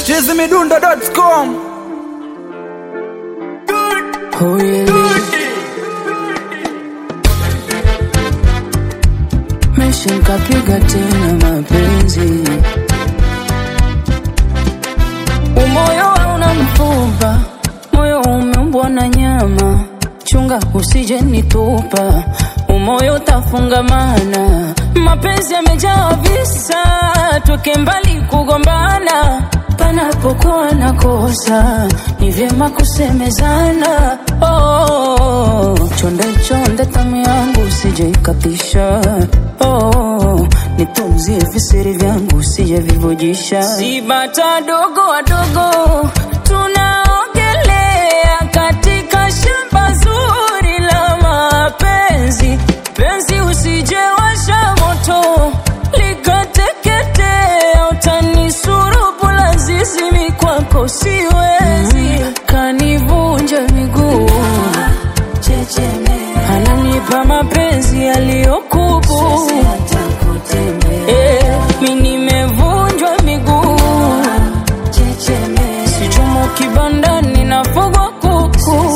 chizimidundo.com Oh, yeah. Mesha nikapiga tena mapenzi, umoyo hauna mfupa, moyo umeumbwa na nyama, chunga usije nitupa, umoyo utafungamana, mapenzi yamejaa visa, tuke mbali kugombana, panapokuwa na kosa ni vyema kusemezana. Oh, chonde chonde tamu yangu usije ikatisha. Oh, nitunzie visiri vyangu usije vivujisha. Si bata dogo wadogo tunaogelea katika shamba zuri la mapenzi. Penzi usije washa moto likateketea, utanisulubu lazizimi kwako siwezi, kanivunja miguu ananipa mapenzi yaliyokubu Eh, mi nimevunjwa miguu sichomo kibandani nafugwa kuku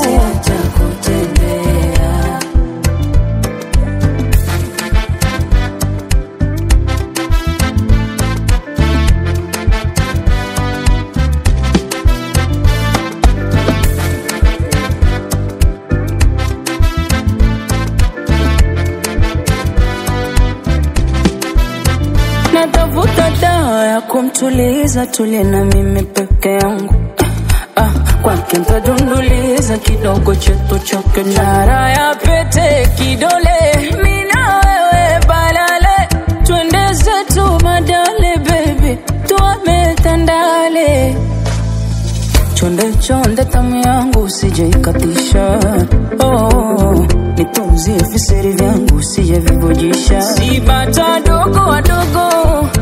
natafuta dawa ya kumtuliza tulie na mimi peke yangu ah, kwake ntadunduliza kidogo chetu chake nara ya pete kidole mina wewe balale twende zetu madale baby tuame tandale chonde chonde tamu yangu usije ikatisha oh, nitunzie viseri vyangu usije vivujisha si bata dogo wadogo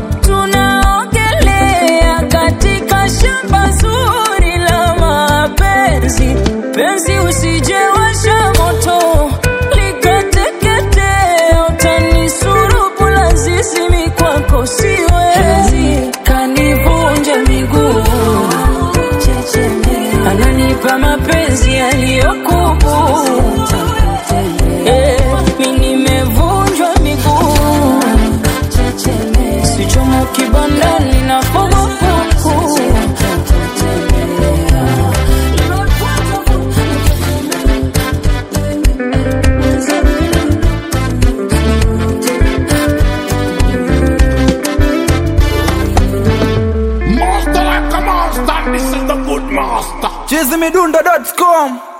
tunaogelea katika shamba zuri la mapenzi penzi usije washa moto likateketea utanisulubu lazizimi kwako siwezi kanivunja miguu ananipa mapenzi yaliyokubu Eh, mi nimevunjwa miguu sichomo kibandani na fogo kuku Master like a monster, this is the good master. chizimidundo.com